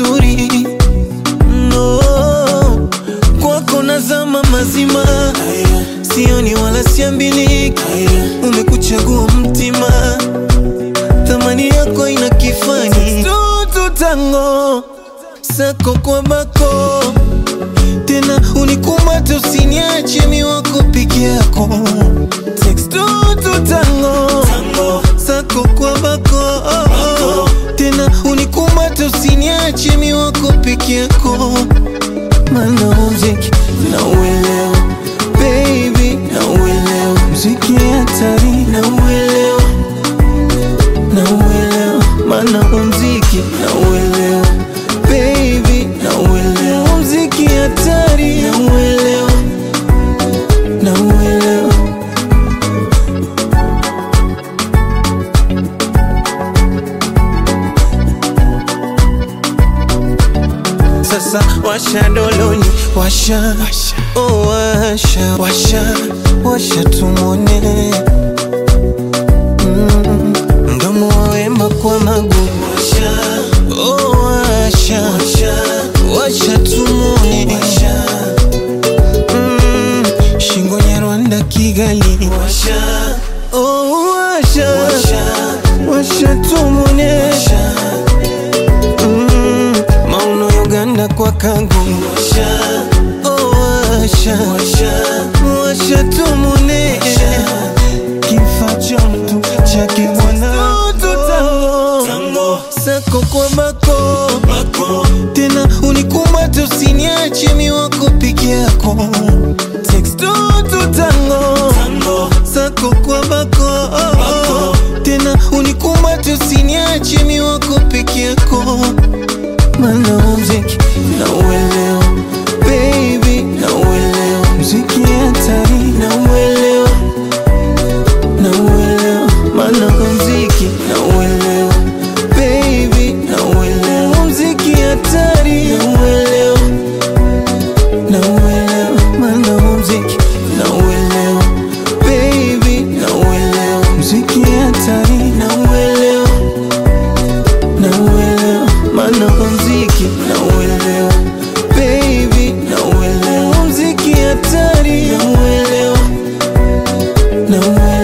vizuri no, kwako nazama mazima, sioni wala siambiliki, umekuchagua mtima, thamani yako ina kifani, tutu tango sako kwa bako tena unikumate usiniache mi wako peke yako tutu tango sako kwa bako tena unikumate usiniache mi wako peke yako mana muziki na uelewa baby na uelewa muziki hatari na uelewa na uelewa mana muziki na uelewa baby na uelewa muziki hatari na uelewa na uelewa sasa washa doloni washa oh, washa washa washa tumone mm, mdomo wa wema kwa magu washa oh, washa washa washa tumone mm, shingo ya Rwanda Kigali washa oh, washa washa tumone Mm, Mauno Uganda kwa kangu washa, oh, washa, washa tumune kifaa cha mtu chake bwana sako kwa bako tena unikumate usiniache mi wako peke yako tutu tango sako kwa bako tena unikumate usiniache mi wako peke yako mana muziki na uelewa baby na uelewa muziki hatari na uelewa na uelewa mana muziki na uelewa baby na uelewa muziki hatari na uelewa na uelewa mana muziki na uelewa baby na uelewa muziki hatari na uelewa na uelewa mana muziki na uelewa baby na uelewa muziki hatari na uelewa na uelewa